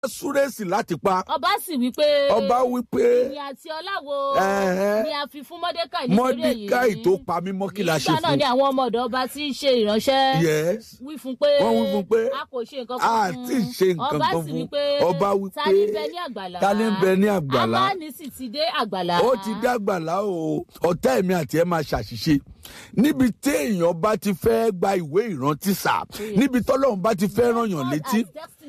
súrèsì láti pa ọba sì wí pé ọba wí pé ìyìn àti ọláwo Ẹ̀hẹ́. ni a fi fún mọ́dékàì nítorí èyí mọ́díkàì tó pa mí mọ́ kí la ṣe nígbà náà fún ni àwọn ọmọ ọ̀dọ̀ ọba tí ń ṣe ìránṣẹ́ yes wí fún pé Wọ́n wí fún pé a kò ṣe nǹkan a kan fún ti ṣe nǹkan ọba kan sì fún wí pé ọba wí ta pé ni bẹ ní àgbàlá ta ni bẹ ní àgbàlá amáni sì ti dé àgbàlá ó ti dàgbàlá o ọ̀tá ẹ̀mí àti ẹ̀ máa ṣàṣìṣe níbi tí èèyàn bá ti fẹ́ gba ìwé ìrántí sà níbi tọ́lọ́run bá ti fẹ́ ràn yàn létí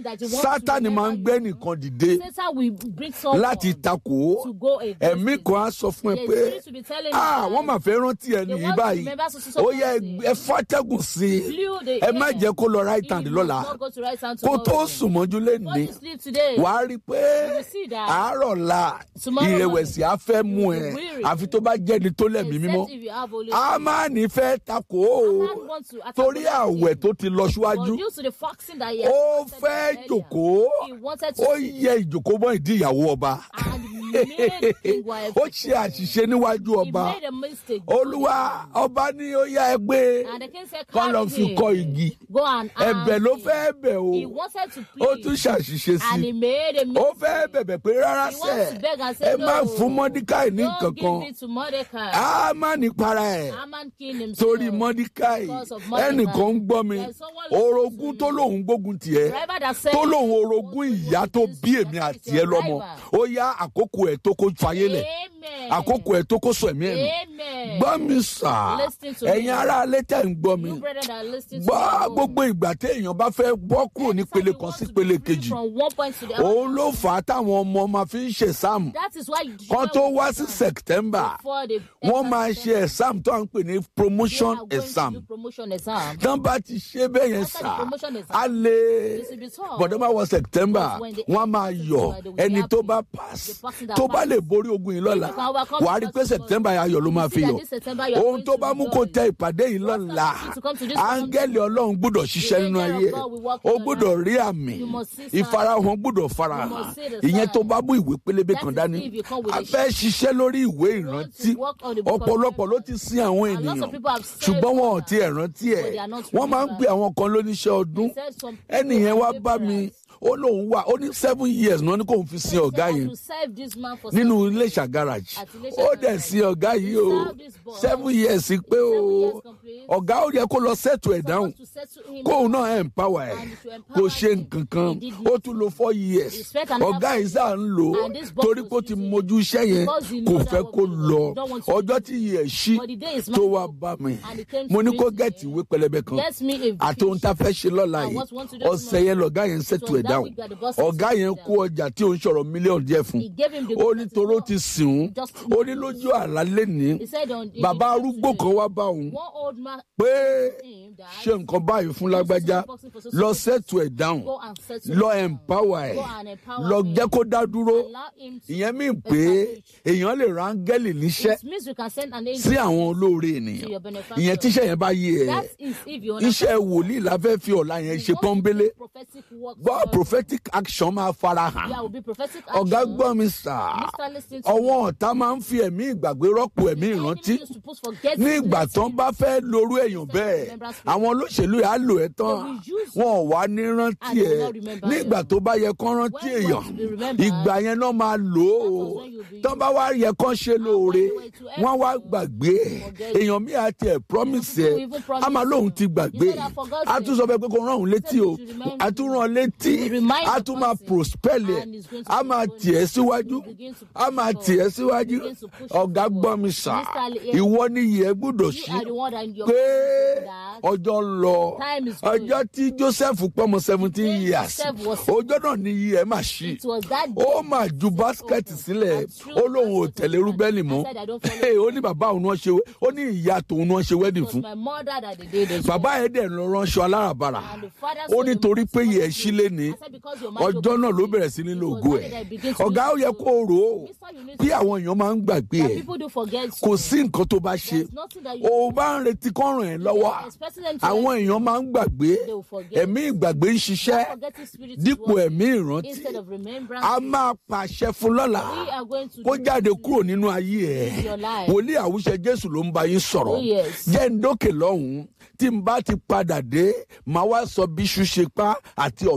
sátani máa ń gbé nìkan dìde Satan will bring someone láti takò ó to go against ẹ̀mí it. kan á sọ fún ẹ The pé spirit will be telling you ah that wọ́n máa fẹ́ rántí ẹ they nìyí want to báyìí remember so- so- so ó yẹ person. ẹ fàtẹ́gùn sí i Blew the ẹ má air. jẹ́ kó lọ right hand You lọ́la must not go to right hand kó tó tomorrow. sùn mọ́jú Before lẹ́ni you sleep today, wàá rí i pé will see that àárọ̀ la tomorrow ìrẹ̀wẹ̀sì á fẹ́ mú ẹ will be weary. àfi tó bá jẹ́ni tó lẹ̀mí except mímọ́ if you have Holy a Spirit. máa ní fẹ́ takò ó Man want to attack torí Holy àwẹ̀ Spirit. tó ti lọ But síwájú due to the fasting that he has ó fasted fẹ́ earlier, jòkóó he wanted to ó sit yẹ ìjòkó mọ́ ìdí ìyàwó ọba and made King wife. ó ṣe àṣìṣe níwájú He ọba made a mistake. olúwa ọba ní ó yá ẹ gbé And the king said, kọ́ lọ carry fi him. kọ́ igi Go and hang ẹ̀bẹ̀ ló him. fẹ́ bẹ̀ He o wanted to ó plead. tún ṣàṣìṣe sí And he made a ó mistake. fẹ́ bẹ̀bẹ̀ pé rárá He sẹ́ wants to beg and say, ẹ má no. fún mọ́díkàì ní Don't nǹkan give kan it to Mordecai. á má ní para ẹ̀ Haman killed himself. torí mọ́díkàì Because of Mordecai. ẹnìkan ń gbọ́ mi There's someone listening orogún to tó me. lòun gbógun tiẹ̀ Driver that said, tó lòun orogún ìyá tó bí èmi àti ẹ lọ́mọ ó yá àkókò ẹ̀ tó kó fayé lẹ̀ Amen. àkókò ẹ̀ tó kó sọ ẹ̀mí ẹ̀mí Amen. gbọ́ mi sà Listen to me. ẹ̀yin ará alẹ́ tẹ̀ ń gbọ́ mi You brethren that are listening to gbọ́ me. gbogbo ìgbà téèyàn bá fẹ́ bọ́ kúrò nípele kan sí ìpele kejì From one point to the other. òun ló fà á táwọn ọmọ máa fi ń ṣe sáàmù That is why you kan tó wá sí september before they wọ́n máa ṣe exam tó à ń pè ní promotion exam promotion exam. tán bá ti ṣe bẹ́ẹ̀ yẹn After the sà promotion exam, á lè it will be tough. bọ̀dọ̀ máa wọ september Because when they wọ́n á máa enter yọ̀ September, they will be ẹni tó happy. bá pass The person that tó bá pass. lè borí ogun yìí lọ́la If you can overcome wàá rí the pé first september ayọ̀ ló máa You fi see that yọ̀ this September you are ohun going tó to bá mú kó rejoice. tẹ ìpàdé yìí lọ́la you to come to this áńgẹ́lì ọlọ́run gbọ́dọ̀ ṣiṣẹ́ The nínú angel ayé of God will work ó in your gbọ́dọ̀ life. rí àmì You must see signs. ìfarahàn gbọ́dọ̀ farahàn You must see the ìyẹn tó signs. bá mú ìwé pélébé That kan is dání if you come with a a fẹ́ ṣiṣẹ́ lórí ìwé want ìrántí to work on the book of ọ̀pọ̀lọpọ̀ ló ti sin àwọn And lots ènìyàn of people have said ṣùgbọ́n wọn ò that, tiẹ̀ rántí ẹ̀ but they are not wọ́n máa ń remembered. pe àwọn kan lóníṣẹ́ ọdún They said some people ẹnì yẹn wá are bá mi laborers. ó lóun wà ó ní seven years náà ní kóun fi sin They ọ̀gá said, "I yẹn will serve this man for nínú seven iléṣà garage At Iléṣà ó dẹ̀ garage. sin ọ̀gá yìí o He served this boy. seven years pé o Seven years complete. ọ̀gá ó yẹ kó lọ settle ẹ̀ down Someone to settle him kóun náà empower ẹ̀ And to empower kò ṣe him. nǹkan kan He did ó tún lo four years He spent another ọ̀gá four yìí sá ń lò ó And this boss torí was pé ó ti using mojú iṣẹ́ yẹn Because he kò know fẹ́ that kó what we lọ do. Don't want to ọjọ́ do. tí yìí ẹ̀ ṣí But the day is tó not wá good. bá mi And he came mo to ní meet kó me. gẹ̀ẹ́tì ìwé pẹlẹbẹ kan Get me a àti ohun tá a fẹ́ ṣe lọ́la And yìí what we want to do ọ̀sẹ̀ tomorrow. yẹn lọ̀gá yẹn settle was ẹ̀ that down week that the boss ọ̀gá settled yẹn down. kó ọjà tí òun sọ̀rọ̀ mílíọ̀nù díẹ̀ fún He gave him the ó book ní that he toró wrote. ti sìn ún Just- ó ní lójú àlá lẹ́ni He said on in bàbá the arúgbó today, kan wá bá òun One old man pé him that ṣe nǹkan báyìí fún lágbájá lọ settle ẹ̀ down go and settle lọ him down. empower ẹ̀ Go and empower lọ him. jẹ́ kó dá dúró Allow him to ìyẹn mi pé èèyàn lè ra áńgẹ́lì níṣẹ́ It means you can send an angel sí àwọn olóore to ènìyàn your benefactor. ìyẹn tíṣẹ́ yẹn bá yé ẹ That is if you iṣẹ́ understand. wòlíì la fẹ́ fi ọ̀la yẹn ṣe What pọ́nbélé prophetic work gbọ́ does. prophetic action máa fara hàn There will be prophetic ọ̀gá action. gbọ́ mi sà Mr. Listen to ọwọ́ ọ̀tá máa ń fi ẹ̀mí ìgbàgbé rọ́pò ẹ̀mí The ìrántí enemy used to put forget ní ìgbà blessing. tán bá fẹ́ lorú èèyàn bẹ́ẹ̀ àwọn olóṣèlú yà á lò ẹ́ tán wọn ò wá ní rántí And they will ẹ̀ not remember ní ìgbà you. tó bá yẹ kán rántí When you èèyàn want to be remembered, ìgbà yẹn náà máa lò ó that was when you'll be tán bá wá yẹ kán ṣe lóore when you were to help wọ́n wá you, gbàgbé ẹ̀ forget èèyàn mi àti ẹ̀ promise People ẹ̀ even promise a máa lóun you. ti gbàgbé You said, "I forgot a you." tún sọ fẹ́ pé kó rán òun létí o you to remind a tún rán létí You remind a the tún máa person, prospel ẹ̀ and it's going to a be máa going- tì ẹ́ síwájú You begin to a push máa it tì ẹ́ forward. síwájú You begin to push it ọ̀gá forward. gbọ́ mi sà Mr. Ali, ìwọ ni ìyẹn gbọ́dọ̀ You sí are the one that in your pé that ọjọ́ ń lọ Time is going. ọjọ́ tí joseph pọ́mọ seventeen day years Joseph was- ọjọ́ náà ni iye ẹ̀ máa ṣí It was that day ó máa ju báskẹ̀tì sílẹ̀ And threw ó lóun ò basket tẹ̀lé to rúbẹ́lì the mọ́ man. I said, "I don't follow ó ní bàbá òun náà ṣe ó ní ìyá tòun náà ṣe wedding It was fún my mother that they did it. bàbá ẹ̀ dẹ̀ lọ ránṣọ aláràbarà And the father ó said, nítorí pé "You yẹ must sílé ni I said, "Because your mind ọjọ́ opened náà ló to me." bẹ̀rẹ̀ sí ní It lo was ògo that ẹ̀ day I begin to ọ̀gá ó listen yẹ to- kó rò ó Mister, you need bí to- àwọn èèyàn máa ń gbàgbé That ẹ̀ people do forget kò you. sí nǹkan tó bá ṣe There's nothing that you o bá ń retí kọ́ ràn ẹ́ lọ́wọ́ are expecting them to àwọn èèyàn máa ń gbàgbé They will forget. ẹ̀mí ìgbàgbé ń ṣiṣẹ́ forgetting spirit is dípò working. ẹ̀mí ìrántí Instead of remembrance, a máa pàṣẹ fún lọ́la we are going to kó do jáde this. kúrò nínú ayé ẹ̀ your life. wòlíì àwùjẹ jésù ló ń bá yín sọ̀rọ̀ Oh, yes. jẹ́ ń dókè lọ́hùn-ún tí n bá ti padà dé màá wá sọ bí iṣu ṣe pa àti ọ̀bẹ tó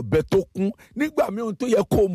kún nígbà míì ohun tó yẹ kó